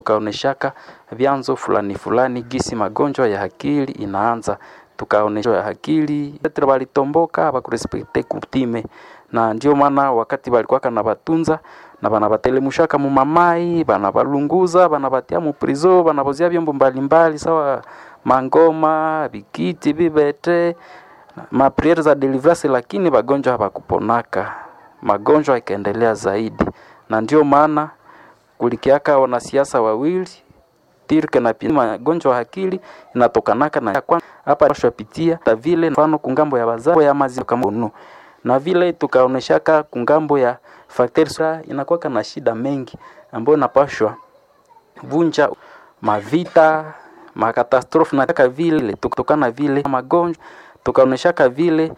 tukaoneshaka vyanzo fulani fulani gisi magonjwa ya akili inaanza tukaonesha ya akili Petro walitomboka bakurespekte kutime na ndio maana wakati walikuwaka na batunza na banabatelemshaka mu mamai banabalunguza banabatia mu prizo banabozia vyombo mbalimbali sawa mangoma bikiti bibete mapriere za deliverance, lakini bagonjwa habakuponaka, magonjwa ikaendelea zaidi, na ndio maana kulikiaka wanasiasa wawili Tirke na pia magonjwa ya akili inatokanaka na kwa hapa tunapitia ta vile mfano kungambo ya bazao ya maziwa kama unu na vile tukaoneshaka kungambo ya facteurs inakuwa na shida mengi ambayo inapashwa vunja mavita makatastrofe na kaka vile tukutokana vile magonjwa tukaoneshaka vile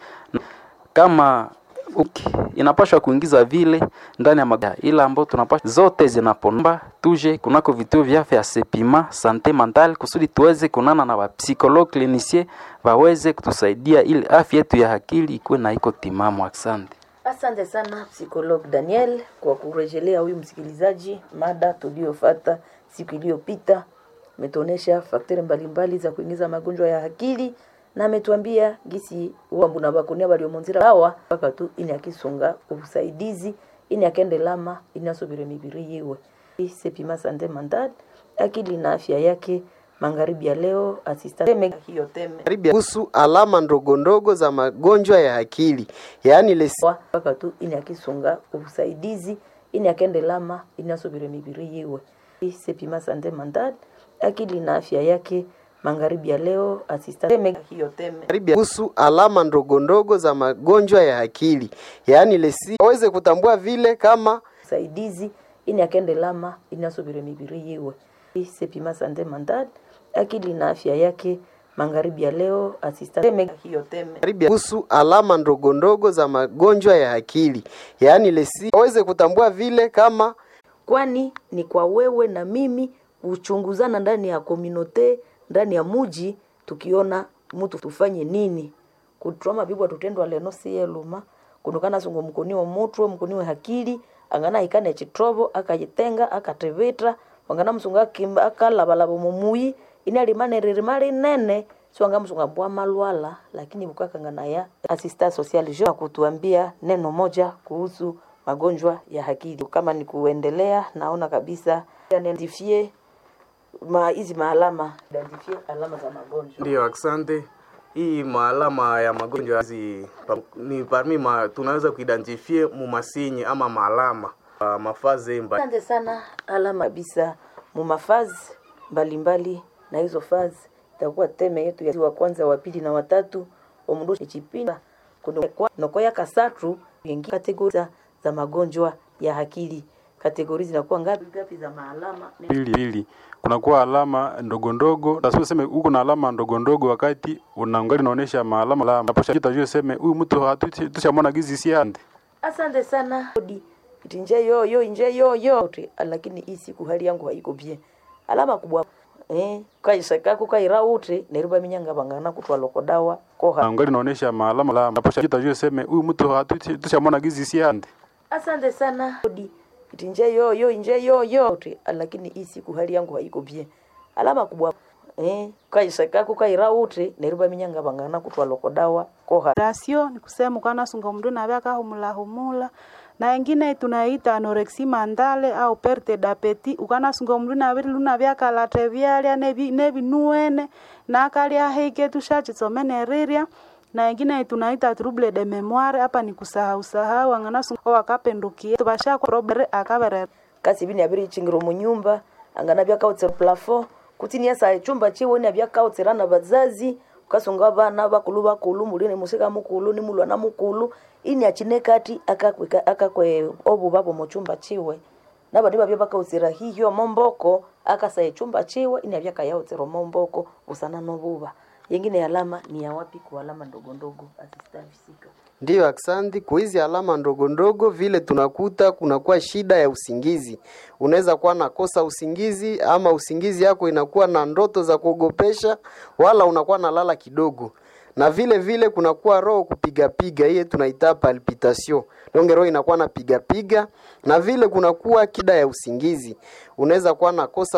kama uki, inapashwa kuingiza vile ndani ya magonjwa ila ambao tunapashwa zote zinaponomba tuje kunako vituo vya afya sepima sante mental kusudi tuweze kunana na wapsikologue clinicien waweze kutusaidia ili afya yetu ya akili ikuwe na iko timamu. Asante. Asante sana psikolog Daniel kwa kurejelea huyu msikilizaji mada tuliyofata siku iliyopita. Ametuonesha fakteri mbalimbali za kuingiza magonjwa ya akili na ametuambia gisi wambu na bakunia baliomonzira hawa mpaka tu ini akisunga ubusaidizi ini akende lama ini asubire mibiri yiwe sepima sante mandad akili na afya yake magharibi ya leo asista teme hiyo teme Karibu kuhusu alama ndogo ndogo za magonjwa ya akili yaani lesi wa mpaka tu ini akisunga ubusaidizi ini akende lama ini asubire mibiri yiwe sepima sante mandad akili na afya yake magharibi ya leo asista teme hiyo teme karibu kuhusu alama ndogo ndogo za magonjwa ya akili yaani lesi waweze kutambua vile kama usaidizi ini akende lama ini asubire mibiri yiwe sepima sante mandad akili na afya yake magharibi ya leo asista teme hiyo teme karibu kuhusu alama ndogo ndogo za magonjwa ya akili yaani lesi waweze kutambua vile kama kwani ni kwa wewe na mimi kuchunguzana ndani ya kominote ndani ya muji tukiona mtu tufanye nini kutroma bibwa tutendwa leno siyeluma kunukana sungo mkoniwa mutwe mkoniwe hakili angana ikane chitrobo akajitenga akatevitra wangana msunga akimba akalabalaba mumuyi ini alimanereri mali nene siwanga msunga mbwa malwala lakini bukakangana ya asista social jo kutuambia neno moja kuhusu magonjwa ya akili kama ni kuendelea naona kabisa identifie ma hizi maalama identifie alama za magonjwa Ndio, asante. Hii maalama ya magonjwa hizi pa- ni parmi ma, tunaweza kuidentifie mumasinyi ama maalama uh, mafaze mba asante sana alama kabisa mumafazi mbalimbali na hizo fazi itakuwa teme yetu ya wa kwanza wa pili na watatu omundu echipinda nokoya kasatu yengi kategori za- za magonjwa ya akili kategori zinakuwa ngapi ngapi za maalama pili pili kunakuwa alama ndogo ndogo lazima useme huko na alama ndogo ndogo wakati unaangalia unaonesha maalama la naposha jitajua useme huyu mtu hatu- tushamwona gizi si ande asante sana Odi, iti nje yoyo inje yoyo Oti, lakini hii siku hali yangu haiko bien alama kubwa eh kaisakaku kaira uti neruba minyanga bangana kutwa loko dawa koha naangalia unaonesha maalama la naposha jitajua useme huyu mtu hatu- tushamwona gizi si ande asante sana Odi, iti nje yoyo inje yoyo Oti, lakini hii siku hali yangu haiko bien alama kubwa eh kaisakaku kaira uti neruba minyanga bangana kutwa loko dawa koha rasio ni kusema ukanasunga mndu nave akahumulahumula na ingine tunaita anorexia mandale au perte d'appétit ukanasunga mndu nave lunavye akalate vyalya nevi- nevinuene na akalya heike tushachitsomene rirya na ingine tunaita trouble de memoire hapa ni kusahau sahau anganasunga wakapendukie tuvashakwa robere akaverera kasi bini abiri chingiro munyumba angana byakautse plafond kutini yasa chumba chiwe ni byakautsira na bazazi ukasunga bana bakulu bakulu mulini musika mukulu ni mulwana mukulu ini achine kati akakweka akakwe obu babo mu chumba chiwe nabandi babya bakautsira hiyo momboko akasaye chumba chiwe ini abyakayautsira momboko usana nobuba yengine alama ni ya wapi kwa alama ndogo ndogo asistafisika Ndiyo, aksanti. Kwa hizi alama ndogo ndogo vile tunakuta kunakuwa shida ya usingizi. Unaweza kuwa nakosa usingizi ama usingizi yako inakuwa na ndoto za kuogopesha, wala unakuwa nalala kidogo, na vile vile kunakuwa roho kupigapiga, hiye tunaita palpitation. Donge roho inakuwa napigapiga, na vile kunakuwa kida ya usingizi. Unaweza kuwa nakosa